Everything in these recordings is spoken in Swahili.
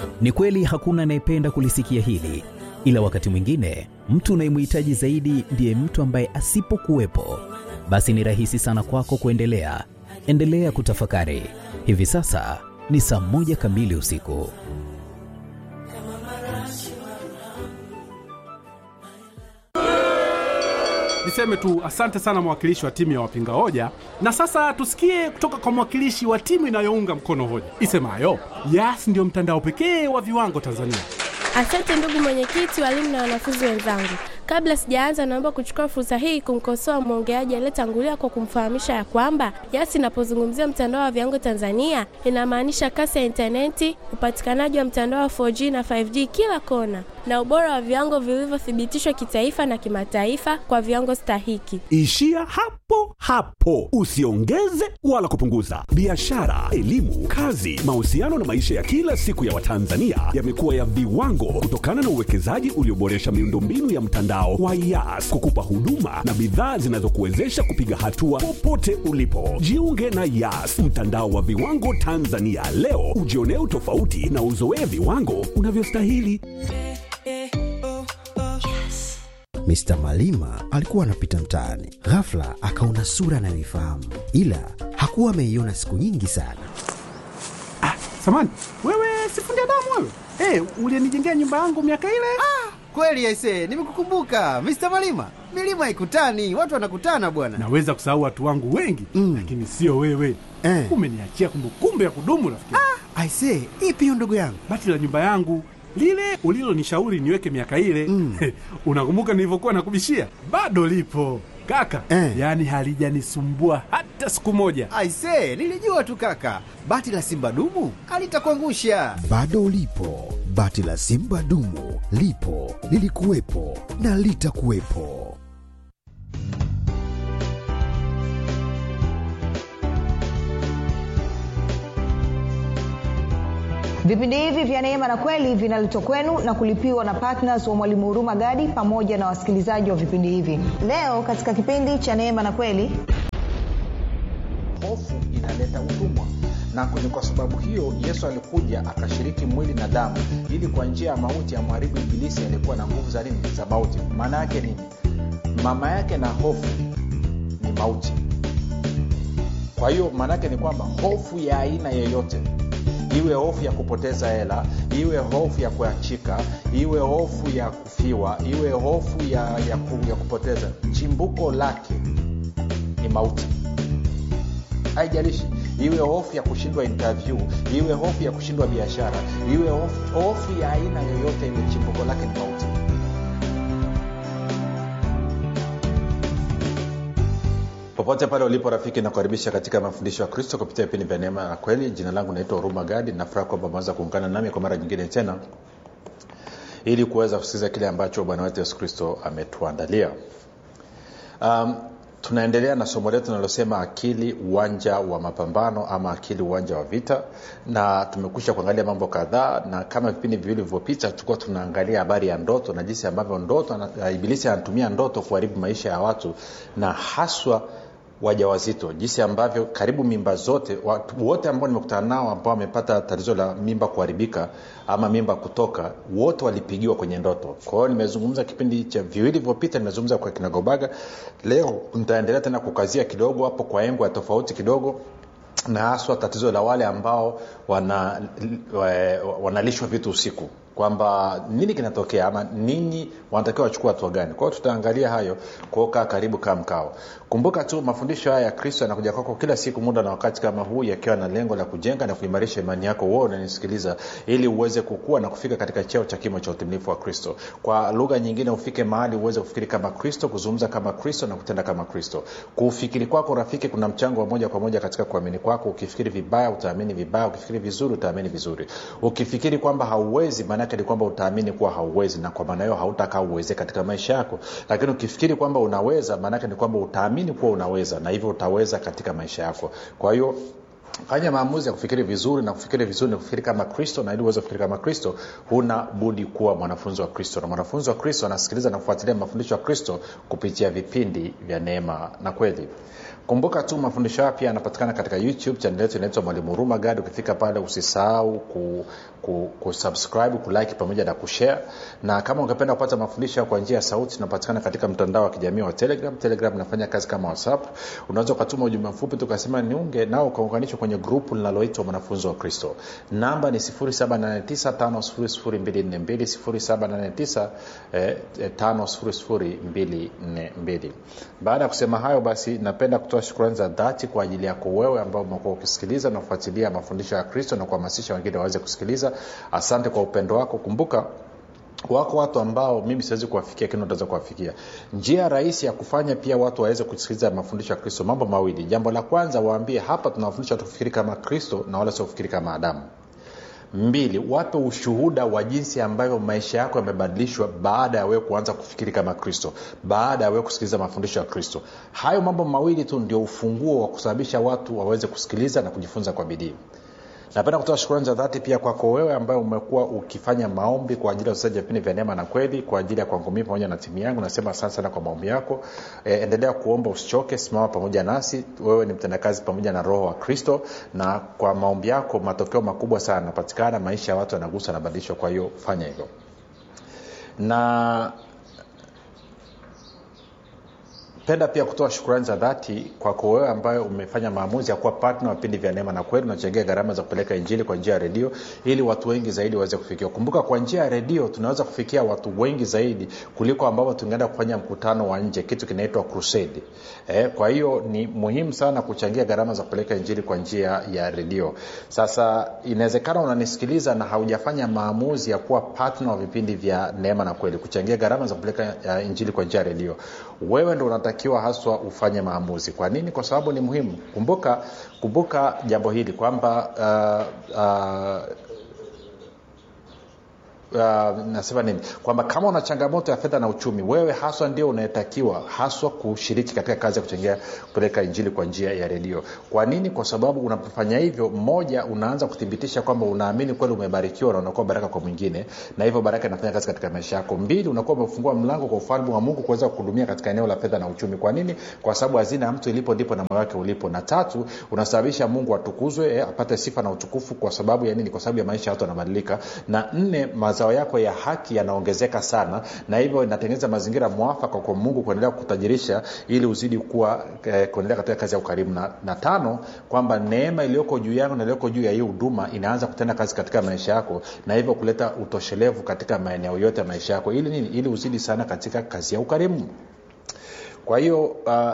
Ni kweli hakuna anayependa kulisikia hili, ila wakati mwingine mtu unayemhitaji zaidi ndiye mtu ambaye asipokuwepo, basi ni rahisi sana kwako kuendelea. Endelea kutafakari. Hivi sasa ni saa moja kamili usiku. Niseme tu asante sana mwakilishi wa timu ya wapinga hoja, na sasa tusikie kutoka kwa mwakilishi wa timu inayounga mkono hoja isemayo Yas ndiyo mtandao pekee wa viwango Tanzania. Asante ndugu mwenyekiti, walimu na wanafunzi wenzangu. Kabla sijaanza, naomba kuchukua fursa hii kumkosoa mwongeaji aliyetangulia kwa kumfahamisha ya kwamba Yas inapozungumzia mtandao wa viwango Tanzania inamaanisha kasi ya intaneti, upatikanaji wa mtandao wa 4G na 5G kila kona, na ubora wa viwango vilivyothibitishwa kitaifa na kimataifa kwa viwango stahiki. Ishia hapo hapo, usiongeze wala kupunguza. Biashara, elimu, kazi, mahusiano na maisha ya kila siku ya Watanzania yamekuwa ya viwango kutokana na uwekezaji ulioboresha miundombinu ya mtandao wa Yas kukupa huduma na bidhaa zinazokuwezesha kupiga hatua popote ulipo. Jiunge na Yas, mtandao wa viwango Tanzania leo, ujionee utofauti na uzoee viwango unavyostahili. Mr. Malima alikuwa anapita mtaani, ghafla akaona sura anayoifahamu, ila hakuwa ameiona siku nyingi sana. Ah, samani wewe, sifundi damu wewe. Hey, ulienijengea nyumba yangu miaka ile. Kweli aise, nimekukumbuka Mr. Malima. Milima haikutani, watu wanakutana bwana. Naweza kusahau watu wangu wengi mm, lakini sio wewe Eh. Umeniachia kumbukumbu ya kudumu rafiki. Aise, ipi hiyo ndugu yangu? Bati la nyumba yangu lile ulilonishauri niweke miaka ile mm. Unakumbuka nilivyokuwa nakubishia? Bado lipo kaka Eh. yaani halijanisumbua hata siku moja. Aise, nilijua tu kaka, bati la simba dumu alitakuangusha. Bado ulipo, bati la simba dumu lipo, lilikuwepo na litakuwepo. Vipindi hivi vya Neema na Kweli vinaletwa kwenu na kulipiwa na ptns wa Mwalimu Huruma Gadi pamoja na wasikilizaji wa vipindi hivi. Leo katika kipindi cha Neema na Kweli hofu inaleta utumwa na ni kwa sababu hiyo yesu alikuja akashiriki mwili na damu ili kwa njia ya mauti amharibu ibilisi aliyekuwa na nguvu za nini za mauti maana yake nini mama yake na hofu ni mauti kwa hiyo maana yake ni kwamba hofu ya aina yeyote iwe hofu ya kupoteza hela iwe hofu ya kuachika iwe hofu ya kufiwa iwe hofu ya, ya, ku, ya kupoteza chimbuko lake ni mauti haijalishi iwe hofu ya kushindwa interview iwe hofu ya kushindwa biashara iwe hofu, hofu ya aina yoyote ile chimbuko lake ni mauti popote pale ulipo rafiki nakukaribisha katika mafundisho ya kristo kupitia vipindi vya neema na kweli jina langu naitwa huruma gadi nafuraha kwamba umeweza kuungana nami kwa mara nyingine tena ili kuweza kusikiliza kile ambacho bwana wetu yesu kristo ametuandalia um, tunaendelea na somo letu linalosema akili uwanja wa mapambano ama akili uwanja wa vita na tumekwisha kuangalia mambo kadhaa na kama vipindi viwili vilivyopita tulikuwa tunaangalia habari ya ndoto na jinsi ambavyo ndoto ana- ibilisi anatumia ndoto kuharibu maisha ya watu na haswa wajawazito jinsi ambavyo karibu mimba zote watu wote ambao nimekutana nao ambao wamepata tatizo la mimba kuharibika ama mimba kutoka wote walipigiwa kwenye ndoto kwa hiyo nimezungumza kipindi cha viwili vilivyopita nimezungumza kwa kinagobaga leo nitaendelea tena kukazia kidogo hapo kwa engo ya tofauti kidogo na haswa tatizo la wale ambao wana, wa- wanalishwa vitu usiku kwamba nini kinatokea ama ninyi wanatakiwa wachukua hatua gani kwao tutaangalia hayo kuokaa karibu kaa mkao kumbuka tu mafundisho haya ya kristo yanakuja kwako kila siku muda na wakati kama huu yakiwa na lengo la kujenga na kuimarisha imani yako wewe unanisikiliza ili uweze kukua na kufika katika cheo cha kimo cha utimilifu wa kristo kwa lugha nyingine ufike mahali uweze kufikiri kama kristo kuzungumza kama kristo na kutenda kama kristo kufikiri kwako rafiki kuna mchango wa moja kwa moja katika kuamini kwako ukifikiri vibaya utaamini vibaya ukifikiri vizuri utaamini vizuri ukifikiri kwamba hauwezi maanaake ni kwamba utaamini kuwa hauwezi na kwa maana hiyo hautakaa uweze katika maisha yako lakini ukifikiri kwamba unaweza maanaake ni kwamba utaamini kuwa unaweza na hivyo utaweza katika maisha yako kwa hiyo fanya maamuzi ya kufikiri vizuri na kufikiri vizuri ni kufikiri kama kristo na ili uweze kufikiri kama kristo huna budi kuwa mwanafunzi wa kristo na mwanafunzi wa kristo anasikiliza na kufuatilia mafundisho ya kristo kupitia vipindi vya neema na kweli kumbuka tu mafundisho haya pia yanapatikana katika youtube chanel yetu inaitwa mwalimu huruma gadi ukifika pale usisahau ku, ku, kusubscribe kulike pamoja na kushare na kama ungependa kupata mafundisho kwa njia ya sauti tunapatikana katika mtandao wa kijamii wa telegram telegram inafanya kazi kama whatsapp unaweza ukatuma ujumbe mfupi tukasema niunge nao ukaunganishwa kwenye grupu linaloitwa mwanafunzi wa kristo namba ni 789 eh, 5242 baada ya kusema hayo basi napenda kutoa shukrani za dhati kwa ajili yako wewe ambao umekuwa ukisikiliza na kufuatilia mafundisho ya kristo na kuhamasisha wengine waweze kusikiliza asante kwa upendo wako kumbuka wako watu ambao mimi siwezi kuwafikia lakini utaweza kuwafikia njia rahisi ya kufanya pia watu waweze kusikiliza mafundisho ya kristo mambo mawili jambo la kwanza waambie hapa tunawafundisha watu kufikiri kama kristo na wala sio kufikiri kama adamu mbili wape ushuhuda wa jinsi ambavyo maisha yako yamebadilishwa baada ya wewe kuanza kufikiri kama kristo baada ya wewe kusikiliza mafundisho ya kristo hayo mambo mawili tu ndio ufunguo wa kusababisha watu waweze kusikiliza na kujifunza kwa bidii napenda kutoa shukurani za dhati pia kwako wewe ambaye umekuwa ukifanya maombi kwa ajili ya usaji wa vipindi vya neema na kweli kwa ajili ya kwangu mii pamoja na timu yangu nasema asante sana kwa maombi yako e, endelea kuomba usichoke simama pamoja nasi wewe ni mtendakazi pamoja na roho wa kristo na kwa maombi yako matokeo makubwa sana yanapatikana maisha ya watu yanagusa yanabadilishwa kwa hiyo fanya hivyo na penda pia kutoa shukurani za dhati kwako wewe ambayo umefanya maamuzi ya kuwa patna wa vipindi vya neema na kweli unachangia gharama za kupeleka injili kwa njia ya redio ili watu wengi zaidi waweze kufikiwa kumbuka kwa njia ya redio tunaweza kufikia watu wengi zaidi kuliko ambavyo tungeenda kufanya mkutano wa nje kitu kinaitwa crusade eh, kwa hiyo ni muhimu sana kuchangia gharama za kupeleka injili kwa njia ya redio sasa inawezekana unanisikiliza na haujafanya maamuzi ya kuwa patna wa vipindi vya neema na kweli kuchangia gharama za kupeleka uh, injili kwa njia ya redio wewe ndo unatakiwa haswa ufanye maamuzi kwa nini kwa sababu ni muhimu kumbuka kumbuka jambo hili kwamba uh, uh, Uh, nasema nini kwamba kama una changamoto ya fedha na uchumi wewe haswa ndio unayetakiwa haswa kushiriki katika kazi ya kuchangia kupeleka injili kwa njia ya redio kwa nini kwa sababu unapofanya hivyo mmoja unaanza kuthibitisha kwamba unaamini kweli umebarikiwa na unakuwa baraka kwa mwingine na hivyo baraka inafanya kazi katika maisha yako mbili unakuwa umefungua mlango kwa ufalme wa mungu kuweza kuhudumia katika eneo la fedha na uchumi kwa nini kwa sababu hazina ya mtu ilipo ndipo na moyo wake ulipo na tatu unasababisha mungu atukuzwe eh, apate sifa na utukufu kwa sababu ya nini kwa sababu ya maisha ya watu yanabadilika na nne mazao yako ya haki yanaongezeka sana na hivyo inatengeneza mazingira mwafaka kwa mungu kuendelea kutajirisha ili uzidi kuwa eh, kuendelea katika kazi ya ukarimu na, na tano kwamba neema iliyoko juu yangu na iliyoko juu ya hii huduma inaanza kutenda kazi katika maisha yako na hivyo kuleta utoshelevu katika maeneo yote ya maisha yako ili nini ili uzidi sana katika kazi ya ukarimu kwa hiyo uh,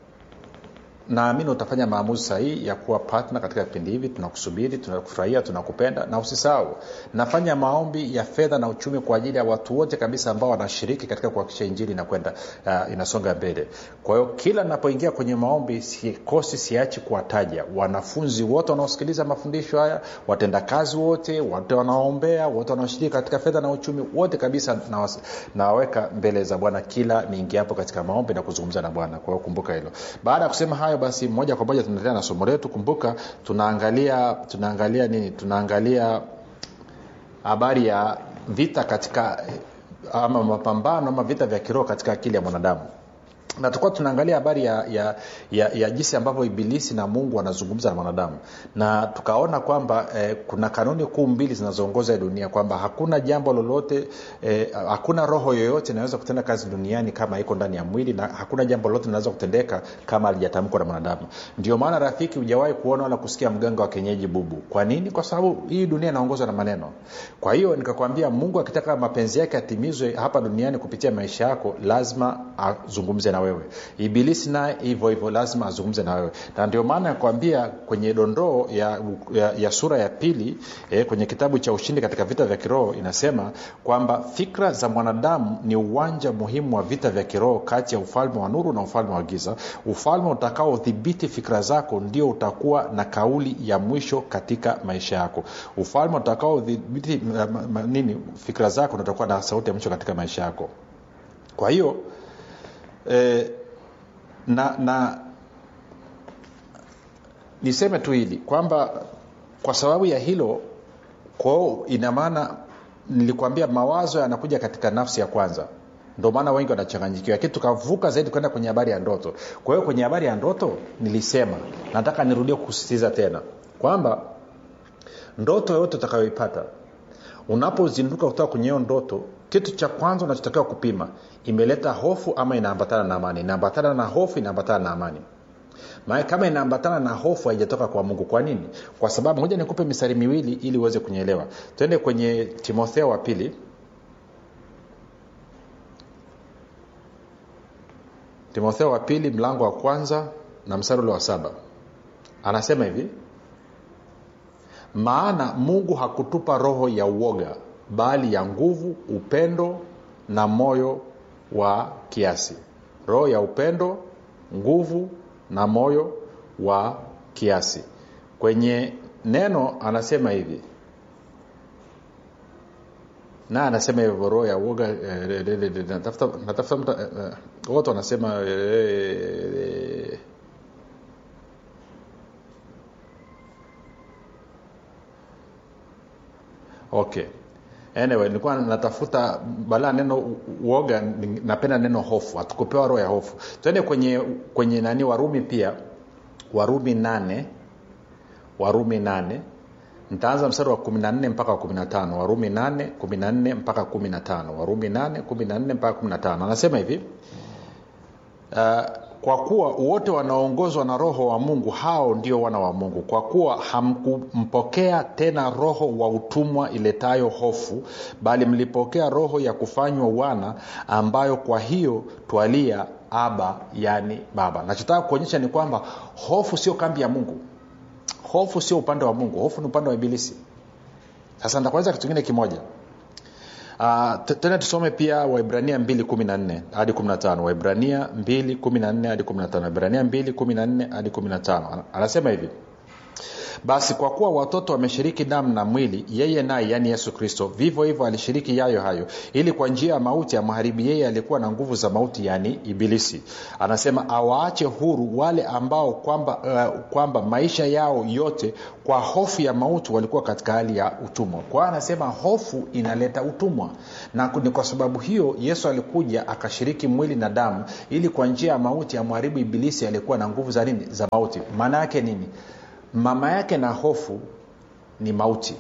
naamini utafanya maamuzi sahihi ya kuwa patna katika vipindi hivi tunakusubiri tunakufurahia tunakupenda na usisahau nafanya maombi ya fedha na uchumi kwa ajili ya watu wote kabisa ambao wanashiriki katika kuhakikisha injili inakwenda uh, inasonga mbele kwa hiyo kila napoingia kwenye maombi sikosi siachi kuwataja wanafunzi wote wanaosikiliza mafundisho haya watendakazi wote wote wanaoombea wote wanaoshiriki katika fedha na uchumi wote kabisa nawaweka mbele za bwana kila niingiapo katika maombi na kuzungumza na bwana kwa hiyo kumbuka hilo baada ya kusema hayo basi moja kwa moja tunaendelea na somo letu kumbuka tunaangalia tunaangalia nini tunaangalia habari ya vita katika ama mapambano ama vita vya kiroho katika akili ya mwanadamu na tulikuwa tunaangalia habari ya, ya, ya, ya jinsi ambavyo ibilisi na mungu wanazungumza na mwanadamu na tukaona kwamba eh, kuna kanuni kuu mbili zinazoongoza dunia kwamba hakuna jambo lolote eh, hakuna roho yoyote inaweza kutenda kazi duniani kama iko ndani ya mwili na hakuna jambo lolote linaweza kutendeka kama alijatamkwa na mwanadamu ndio maana rafiki hujawahi kuona wala kusikia mganga wa kenyeji bubu kwa nini kwa sababu hii dunia inaongozwa na maneno kwa hiyo nikakwambia mungu akitaka mapenzi yake atimizwe hapa duniani kupitia maisha yako lazima azungumze na wewe ibilisi naye hivyo hivyo lazima azungumze na wewe na ndio maana yakwambia kwenye dondoo ya, ya, ya sura ya pili eh, kwenye kitabu cha ushindi katika vita vya kiroho inasema kwamba fikra za mwanadamu ni uwanja muhimu wa vita vya kiroho kati ya ufalme wa nuru na ufalme wa giza ufalme utakaodhibiti fikra zako ndio utakuwa na kauli ya mwisho katika maisha yako ufalme utakaodhibiti nini fikra zako ndio utakuwa na sauti ya mwisho katika maisha yako kwa hiyo eh, na na niseme tu hili kwamba kwa sababu ya hilo kwao ina maana nilikwambia mawazo yanakuja katika nafsi ya kwanza ndio maana wengi wanachanganyikiwa lakini tukavuka zaidi kwenda kwenye habari ya ndoto kwa hiyo kwenye habari ya ndoto nilisema nataka nirudie kusisitiza tena kwamba ndoto yoyote utakayoipata unapozinduka kutoka kwenye hiyo ndoto kitu cha kwanza unachotakiwa kupima imeleta hofu ama inaambatana na amani inaambatana na hofu inaambatana na amani maana kama inaambatana na hofu haijatoka kwa mungu kwa nini kwa sababu moja nikupe misari miwili ili uweze kunyelewa twende kwenye timotheo wa pili timotheo wa pili mlango wa kwanza na mstari ule wa saba anasema hivi maana mungu hakutupa roho ya uoga bali ya nguvu upendo na moyo wa kiasi roho ya upendo nguvu na moyo wa kiasi kwenye neno anasema hivi na anasema hivyo roho ya uoga eh, eh, eh, natafuta natafuta mta eh, eh, wote wanasema eh, eh, okay anyway nilikuwa natafuta balaa neno uoga ni- napenda neno hofu hatukupewa roho ya hofu twende kwenye kwenye nani warumi pia warumi nane warumi nane nitaanza mstari wa 14 mpaka wa 15 warumi 8 14 mpaka 15 warumi 8 14 mpaka 15 anasema hivi uh, kwa kuwa wote wanaoongozwa na roho wa mungu hao ndio wana wa mungu kwa kuwa hamkumpokea tena roho wa utumwa iletayo hofu bali mlipokea roho ya kufanywa wana ambayo kwa hiyo twalia aba yani baba nachotaka kuonyesha ni kwamba hofu sio kambi ya mungu hofu sio upande wa mungu hofu ni upande wa ibilisi sasa nitakueleza kitu kingine kimoja Uh, tena tusome pia waibrania 214 hadi 15 waibrania 214 hadi 15 waibrania 214 hadi 15 anasema hivi basi kwa kuwa watoto wameshiriki damu na mwili yeye naye yaani yesu kristo vivyo hivyo alishiriki yayo hayo ili kwa njia ya mauti amharibi yeye alikuwa na nguvu za mauti yaani ibilisi anasema awaache huru wale ambao kwamba, uh, kwamba maisha yao yote kwa hofu ya mauti walikuwa katika hali ya utumwa kwa hiyo anasema hofu inaleta utumwa na ni kwa sababu hiyo yesu alikuja akashiriki mwili na damu ili kwa njia ya mauti amharibu ibilisi aliyekuwa na nguvu za nini za mauti maana yake nini mama yake na hofu ni mauti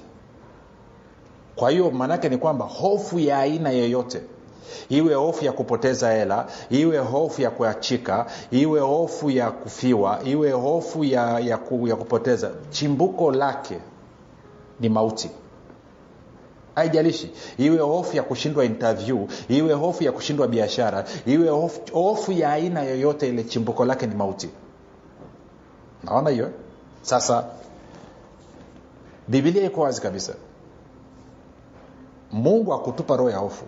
kwa hiyo maanaake ni kwamba hofu ya aina yoyote iwe hofu ya kupoteza hela iwe hofu ya kuachika iwe hofu ya kufiwa iwe hofu ya, ya, ku, ya kupoteza chimbuko lake ni mauti haijalishi iwe hofu ya kushindwa interview iwe hofu ya kushindwa biashara iwe hofu, hofu ya aina yoyote ile chimbuko lake ni mauti naona hiyo eh? sasa bibilia iko wazi kabisa mungu akutupa roho ya hofu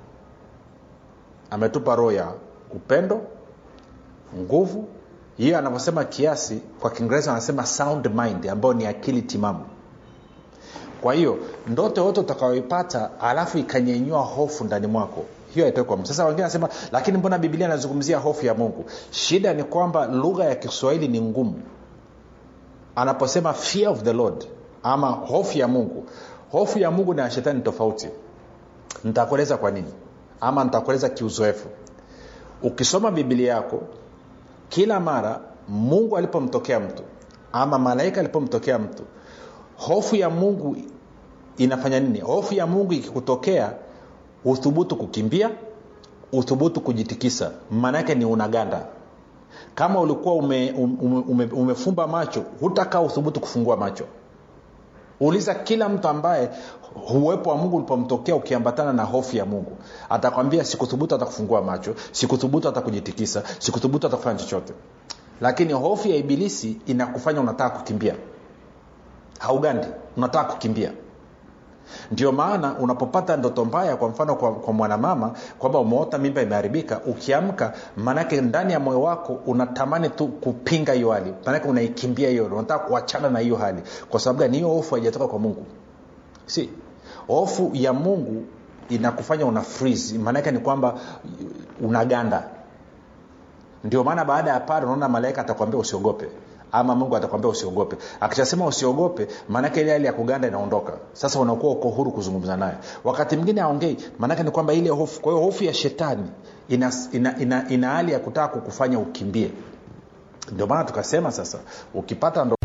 ametupa roho ya upendo nguvu hiyo anavyosema kiasi kwa kiingereza anasema sound mind ambayo ni akili timamu kwa hiyo ndoto yote utakayoipata alafu ikanyenyua hofu ndani mwako hiyo haitoi kwa mungu sasa wengine anasema lakini mbona bibilia anazungumzia hofu ya mungu shida ni kwamba lugha ya kiswahili ni ngumu anaposema fear of the lord ama hofu ya mungu hofu ya mungu na ya shetani tofauti nitakueleza kwa nini ama nitakueleza kiuzoefu ukisoma bibilia yako kila mara mungu alipomtokea mtu ama malaika alipomtokea mtu hofu ya mungu inafanya nini hofu ya mungu ikikutokea uthubutu kukimbia uthubutu kujitikisa maanaake ni unaganda kama ulikuwa ume, ume, ume, umefumba macho hutakaa uthubutu kufungua macho uliza kila mtu ambaye uwepo wa mungu ulipomtokea ukiambatana na hofu ya mungu atakwambia sikuthubutu hata kufungua macho sikuthubutu hata kujitikisa sikuthubutu hata kufanya chochote lakini hofu ya ibilisi inakufanya unataka kukimbia haugandi unataka kukimbia ndio maana unapopata ndoto mbaya kwa mfano kwa, kwa mwanamama kwamba umeota mimba imeharibika ukiamka maanake ndani ya moyo wako unatamani tu kupinga hiyo hali maanake unaikimbia hiyo unataka kuachana na hiyo hali kwa sababu gani hiyo hofu haijatoka kwa mungu si hofu ya mungu inakufanya una freeze maanake ni kwamba unaganda ndio maana baada ya pale unaona malaika atakwambia usiogope ama mungu atakwambia usiogope akishasema usiogope maanake ile hali ya kuganda inaondoka sasa unakuwa uko huru kuzungumza naye wakati mwingine aongei maanake ni kwamba ile hofu kwa hiyo hofu ya shetani ina, ina, ina, ina hali ya kutaka kukufanya ukimbie ndio maana tukasema sasa ukipata ndo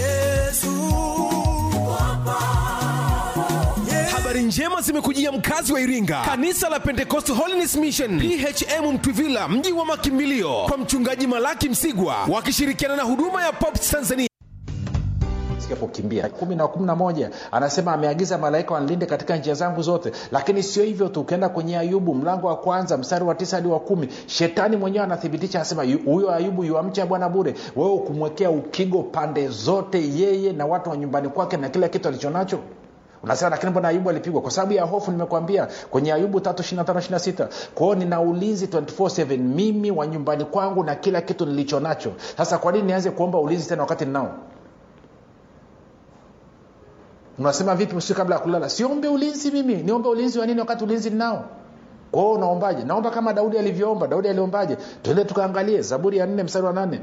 habari njema zimekujia mkazi wa iringa kanisa la pentecost holiness mission phm mtwivila mji wa makimbilio kwa mchungaji malaki msigwa wakishirikiana na huduma ya pops tanzania kukimbia kumi na kumi na moja anasema ameagiza malaika wanlinde katika njia zangu zote lakini sio hivyo tu ukienda kwenye ayubu mlango wa kwanza mstari wa tisa hadi wa kumi shetani mwenyewe anathibitisha anasema "Yu- huyo ayubu yuamcha bwana bure wewe ukumwekea ukigo pande zote yeye na watu wa nyumbani kwake na kila kitu alichonacho unasema lakini mbona ayubu alipigwa kwa sababu ya hofu nimekwambia kwenye ayubu 3 kwao nina ulinzi 24/7 mimi wa nyumbani kwangu na kila kitu nilicho nacho sasa kwa nini nianze kuomba ulinzi tena wakati ninao unasema vipi usiku kabla ya kulala siombe ulinzi mimi niombe ulinzi wa nini wakati ulinzi ninao kwao unaombaje naomba kama daudi alivyoomba daudi aliombaje tuende tukaangalie zaburi ya nne mstari wa nane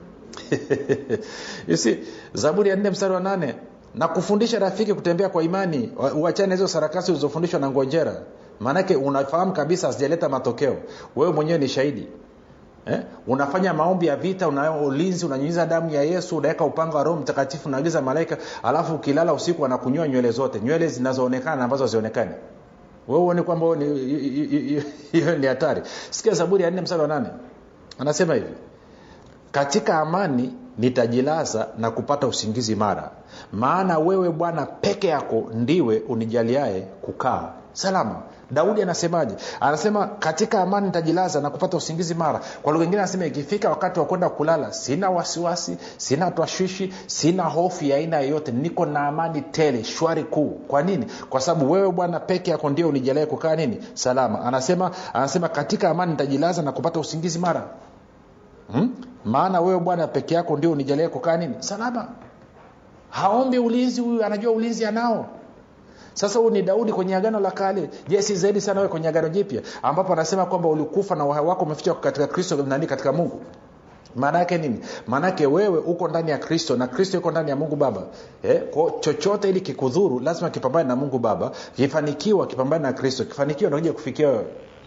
you see, zaburi ya nne mstari wa nane na kufundisha rafiki kutembea kwa imani Wa- uachane hizo sarakasi ulizofundishwa na ngonjera maanake unafahamu kabisa hazijaleta matokeo wewe mwenyewe ni shahidi eh? unafanya maombi ya vita una ulinzi unanyunyiza damu ya yesu unaweka upanga wa roho mtakatifu unaagiza malaika alafu ukilala usiku anakunyoa nywele zote nywele zinazoonekana na ambazo hazionekani wewe uone kwamba wewe ni- hi- hi- hi- hiyo ni hatari sikia zaburi ya nne msara wa nane anasema hivi katika amani nitajilaza na kupata usingizi mara maana wewe bwana peke yako ndiwe unijaliaye kukaa salama daudi anasemaje anasema katika amani nitajilaza na kupata usingizi mara kwa lugha ingine anasema ikifika wakati wa kwenda kulala sina wasiwasi sina twashwishi sina hofu ya aina yoyote niko na amani tele shwari kuu kwa nini kwa sababu wewe bwana peke yako ndio unijaliaye kukaa nini salama anasema anasema katika amani nitajilaza na kupata usingizi mara hmm? maana wewe bwana peke yako ndio unijalia kukaa nini salama haombi ulinzi huyu anajua ulinzi anao sasa huyu ni daudi kwenye agano la kale je si zaidi sana wewe kwenye agano jipya ambapo anasema kwamba ulikufa na uhai wako umeficha katika kristo nani katika mungu maana yake nini maana yake wewe uko ndani ya kristo na kristo yuko ndani ya mungu baba eh, kwa chochote ili kikudhuru lazima kipambane na mungu baba kifanikiwa kipambane na kristo kifanikiwa nakuja kufikia wewe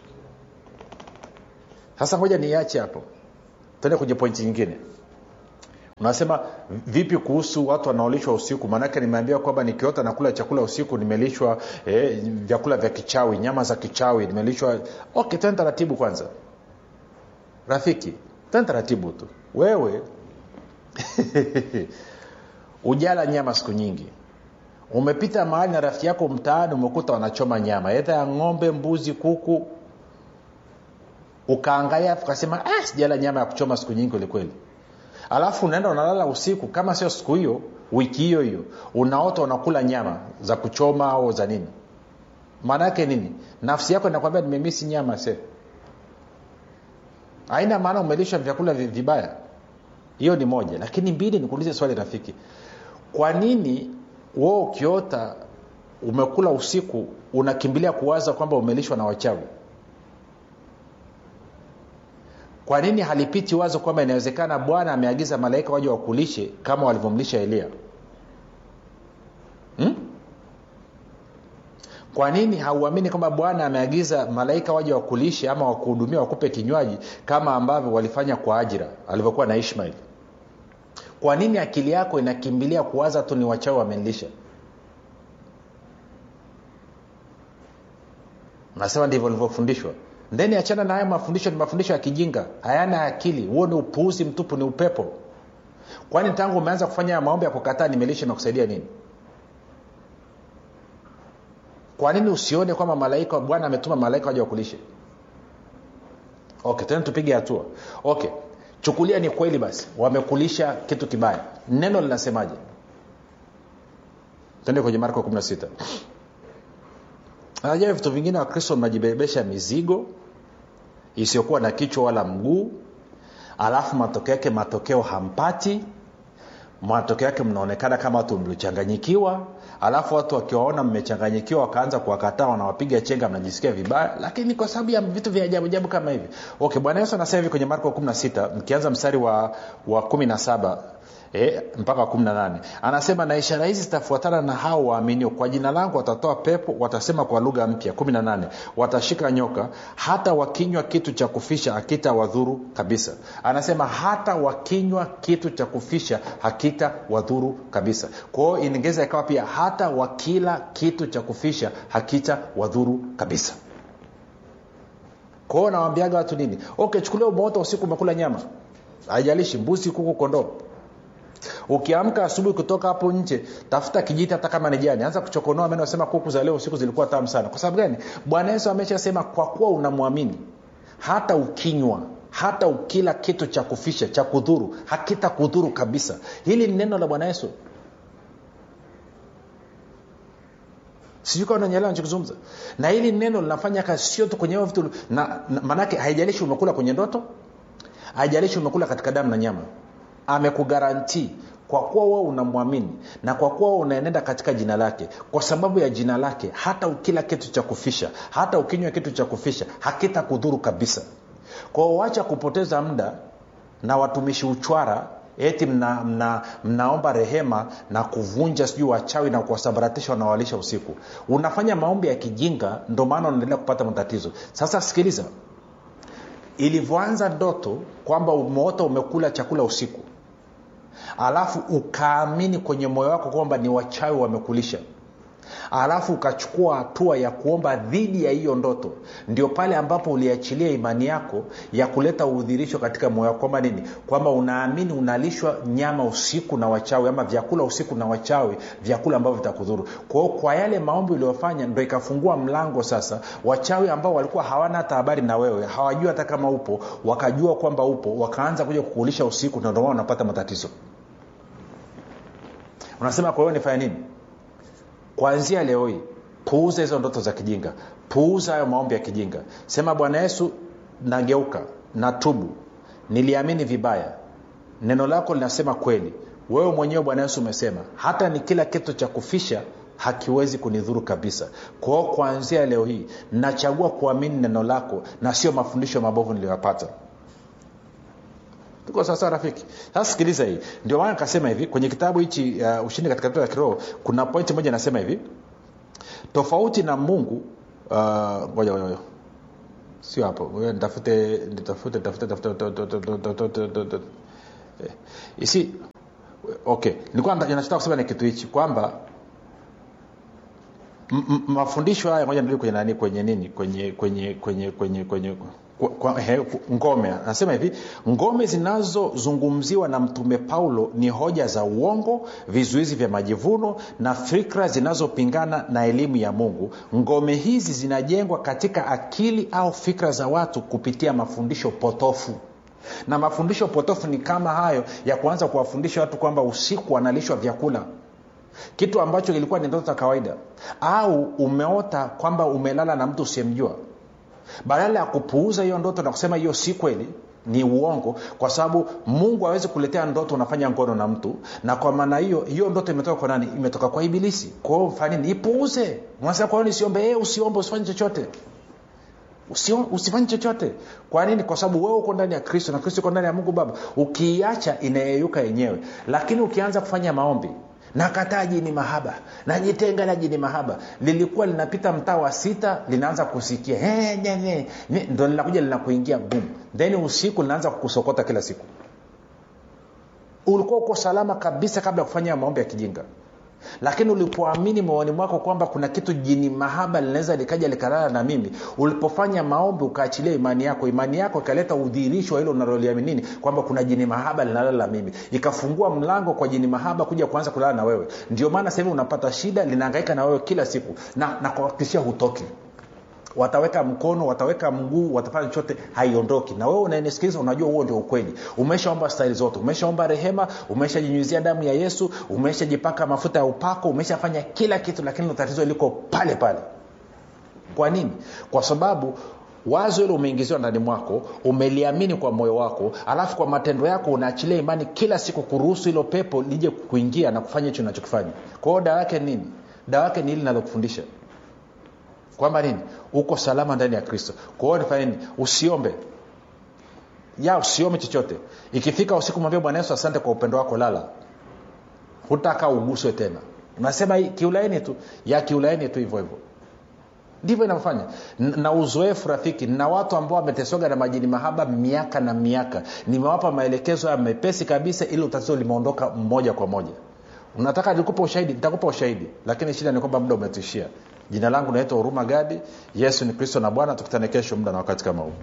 sasa ngoja niache hapo tuende kwenye pointi nyingine unasema vipi kuhusu watu wanaolishwa usiku maanake nimeambia kwamba nikiota nakula chakula usiku nimelishwa eh, vyakula vya kichawi nyama za kichawi nimelishwa okay tena taratibu kwanza rafiki tena taratibu tu wewe ujala nyama siku nyingi umepita mahali na rafiki yako mtaani umekuta wanachoma nyama edha ya ng'ombe mbuzi kuku ukaangalia afu ukasema ah, sijala nyama ya kuchoma siku nyingi kwelikweli alafu unaenda unalala usiku kama sio siku hiyo wiki hiyo hiyo unaota unakula nyama za kuchoma au za nini maana yake nini nafsi yako inakwambia nimemisi nyama se haina maana umelishwa vyakula vi- vibaya hiyo ni moja lakini mbili nikuulize swali rafiki kwa nini wewe ukiota umekula usiku unakimbilia kuwaza kwamba umelishwa na wachawi kwa nini halipiti wazo kwamba inawezekana bwana ameagiza malaika waje wakulishe kama walivyomlisha elia hmm? kwa nini hauamini kwamba bwana ameagiza malaika waje wakulishe ama wakuhudumia wakupe kinywaji kama ambavyo walifanya kwa ajira alivyokuwa na ishmael kwa nini akili yako inakimbilia kuwaza tu ni wachawi wamenilisha nasema ndivyo nilivyofundishwa ndeni achana na haya mafundisho ni mafundisho ya kijinga hayana akili huo ni upuuzi mtupu ni upepo kwani tangu umeanza kufanya haya maombi ya kukataa nimelisha imekusaidia nini kwa nini usione kwamba malaika bwana ametuma malaika waja wakulishe okay tena tupige hatua okay chukulia ni kweli basi wamekulisha kitu kibaya neno linasemaje tende kwenye marko 16 najua vitu vingine wakristo mnajibebesha mizigo isiyokuwa na kichwa wala mguu alafu matokeo yake matokeo hampati matokeo yake mnaonekana kama watu mliochanganyikiwa alafu watu wakiwaona mmechanganyikiwa wakaanza kuwakataa wanawapiga chenga mnajisikia vibaya lakini kwa sababu ya vitu vya ajabu ajabu kama hivi okay bwana yesu anasema hivi kwenye marko 16 mkianza mstari wa, wa 17 E, mpaka 18 anasema na ishara hizi zitafuatana na hao waaminio kwa jina langu watatoa pepo watasema kwa lugha mpya 18 watashika nyoka hata wakinywa kitu cha kufisha hakita wadhuru kabisa anasema hata wakinywa kitu cha kufisha hakita wadhuru kabisa kwao iningeza ikawa pia hata wakila kitu cha kufisha hakita wadhuru kabisa kwao nawambiaga watu nini okay chukulia umeota usiku umekula nyama haijalishi mbuzi kuku kondoo ukiamka asubuhi kutoka hapo nje tafuta kijiti hata kama ni jani anza kuchokonoa meno sema kuku za leo usiku zilikuwa tamu sana kwa sababu gani bwana yesu ameshasema kwa kuwa unamwamini hata ukinywa hata ukila kitu cha kufisha cha kudhuru hakita kudhuru kabisa hili ni neno la bwana yesu sijui kama nanyelewa nachokizungumza na hili neno linafanya kazi sio tu kwenye vitu na, na maanake haijalishi umekula kwenye ndoto haijalishi umekula katika damu na nyama amekugarantii kwa kuwa wewe unamwamini na kwa kuwa wewe unaenenda katika jina lake kwa sababu ya jina lake hata ukila kitu cha kufisha hata ukinywa kitu cha kufisha hakita kudhuru kabisa kwao wacha kupoteza muda na watumishi uchwara eti mna, mna, mnaomba rehema na kuvunja sijui wachawi na kuwasambaratisha wanawalisha usiku unafanya maombi ya kijinga ndo maana unaendelea kupata matatizo sasa sikiliza ilivyoanza ndoto kwamba umeota umekula chakula usiku alafu ukaamini kwenye moyo wako kwamba ni wachawi wamekulisha alafu ukachukua hatua ya kuomba dhidi ya hiyo ndoto ndio pale ambapo uliachilia imani yako ya kuleta udhirisho katika moyo wako kwamba nini kwamba unaamini unalishwa nyama usiku na wachawi ama vyakula usiku na wachawi vyakula ambavyo vitakudhuru kwao kwa yale maombi uliyofanya ndo ikafungua mlango sasa wachawi ambao walikuwa hawana hata habari na wewe hawajui hata kama upo wakajua kwamba upo wakaanza kuja kukulisha usiku na ndomana unapata matatizo unasema kwa hiyo nifanya nini kuanzia leo hii puuza hizo ndoto za kijinga puuza hayo maombi ya kijinga sema bwana yesu nageuka natubu niliamini vibaya neno lako linasema kweli wewe mwenyewe bwana yesu umesema hata ni kila kitu cha kufisha hakiwezi kunidhuru kabisa kwao kuanzia leo hii nachagua kuamini neno lako na sio mafundisho mabovu niliyoyapata tuko sawasawa rafiki sasa sikiliza hii ndio maana kasema hivi kwenye kitabu hichi uh, ushindi katika vita ya kiroho kuna pointi moja inasema hivi tofauti na mungu ngoja uh, ngoja sio hapo nitafute nitafute tafute tafute isi okay nilikuwa nachotaka kusema ni kitu hichi kwamba mafundisho haya moja ndio kwenye nani kwenye nini kwenye kwenye kwenye kwenye kwenye kwa, kwa, he, ngome anasema hivi ngome zinazozungumziwa na mtume paulo ni hoja za uongo vizuizi vya majivuno na fikra zinazopingana na elimu ya mungu ngome hizi zinajengwa katika akili au fikra za watu kupitia mafundisho potofu na mafundisho potofu ni kama hayo ya kuanza kuwafundisha watu kwamba usiku wanalishwa vyakula kitu ambacho kilikuwa ni ndoto za kawaida au umeota kwamba umelala na mtu usiyemjua badala ya kupuuza hiyo ndoto na kusema hiyo si kweli ni uongo kwa sababu mungu awezi kuletea ndoto unafanya ngono na mtu na kwa maana hiyo hiyo ndoto imetoka kwa nani imetoka kwa ibilisi kwao fanini ipuuze unasema kwa hiyo nisiombe e, usiombe usifanye chochote usifanye chochote kwa nini kwa sababu wewe uko ndani ya kristo na kristo uko ndani ya mungu baba ukiiacha inayeyuka yenyewe lakini ukianza kufanya maombi nakataa jini mahaba najitenga na jini mahaba lilikuwa linapita mtaa wa sita linaanza kusikia hey, nye, nye, nye. ndo linakuja linakuingia bum then usiku linaanza kukusokota kila siku ulikuwa uko salama kabisa kabla ya kufanya maombi ya kijinga lakini ulipoamini moyoni mwako kwamba kuna kitu jini mahaba linaweza likaja likalala na mimi ulipofanya maombi ukaachilia imani yako imani yako ikaleta udhihirisho wa hilo unaloliaminini kwamba kuna jini mahaba linalala na mimi ikafungua mlango kwa jini mahaba kuja kuanza kulala na wewe ndio maana sasa hivi unapata shida linaangaika na wewe kila siku na nakuhakikishia hutoki wataweka mkono wataweka mguu watafanya chochote haiondoki na wewe unanisikiliza unajua huo ndio ukweli umeshaomba staili zote umeshaomba rehema umeshajinyuizia damu ya yesu umeshajipaka mafuta ya upako umeshafanya kila kitu lakini tatizo liko pale pale kwa nini kwa sababu wazo hilo umeingiziwa ndani mwako umeliamini kwa moyo wako alafu kwa matendo yako unaachilia imani kila siku kuruhusu hilo pepo lije kuingia na kufanya hicho unachokifanya kwa hiyo dawa yake nini dawa yake ni hili linalokufundisha kwamba nini uko salama ndani ya kristo kwa hiyo nifanya nini usiombe ya usiombe chochote ikifika usiku mwambie bwana yesu asante kwa upendo wako lala hutaka uguswe tena unasema hii, kiulaini tu ya kiulaini tu hivyo hivyo ndivyo inavyofanya N- na uzoefu rafiki na watu ambao wameteswaga na majini mahaba miaka na miaka nimewapa maelekezo ya mepesi kabisa ili tatizo limeondoka moja kwa moja unataka nikupa ushahidi nitakupa ushahidi lakini shida ni kwamba muda umetuishia jina langu naitwa huruma gadi yesu ni kristo na bwana tukutane kesho muda na wakati kama huu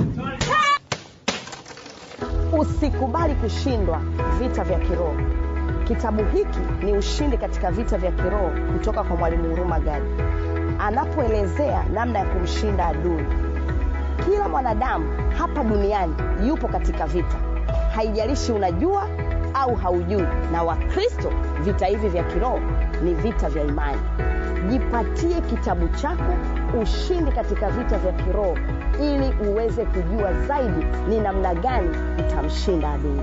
usikubali kushindwa vita vya kiroho kitabu hiki ni ushindi katika vita vya kiroho kutoka kwa mwalimu huruma gadi anapoelezea namna ya kumshinda adui kila mwanadamu hapa duniani yupo katika vita haijalishi unajua au haujui na wakristo vita hivi vya kiroho ni vita vya imani jipatie kitabu chako ushindi katika vita vya kiroho ili uweze kujua zaidi ni namna gani utamshinda adui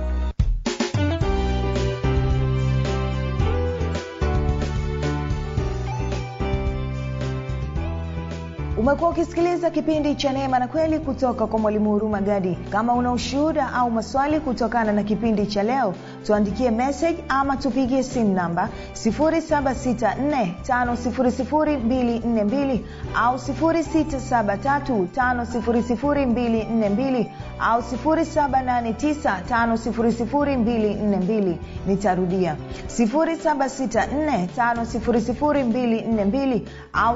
umekuwa ukisikiliza kipindi cha neema na kweli kutoka kwa mwalimu huruma gadi kama una ushuhuda au maswali kutokana na kipindi cha leo tuandikie message ama tupigie simu namba 7645242 au 6735242 au 7895242 nitarudia 7645242 au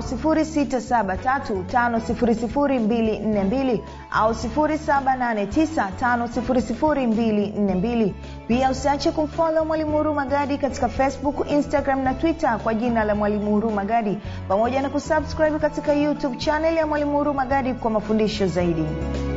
6735242 au 7895242 pia usiache kumfolo mwalimu huru magadi katika facebook instagram na twitter kwa jina la mwalimu huru magadi pamoja na kusubscribe katika youtube chanel ya mwalimu huru magadi kwa mafundisho zaidi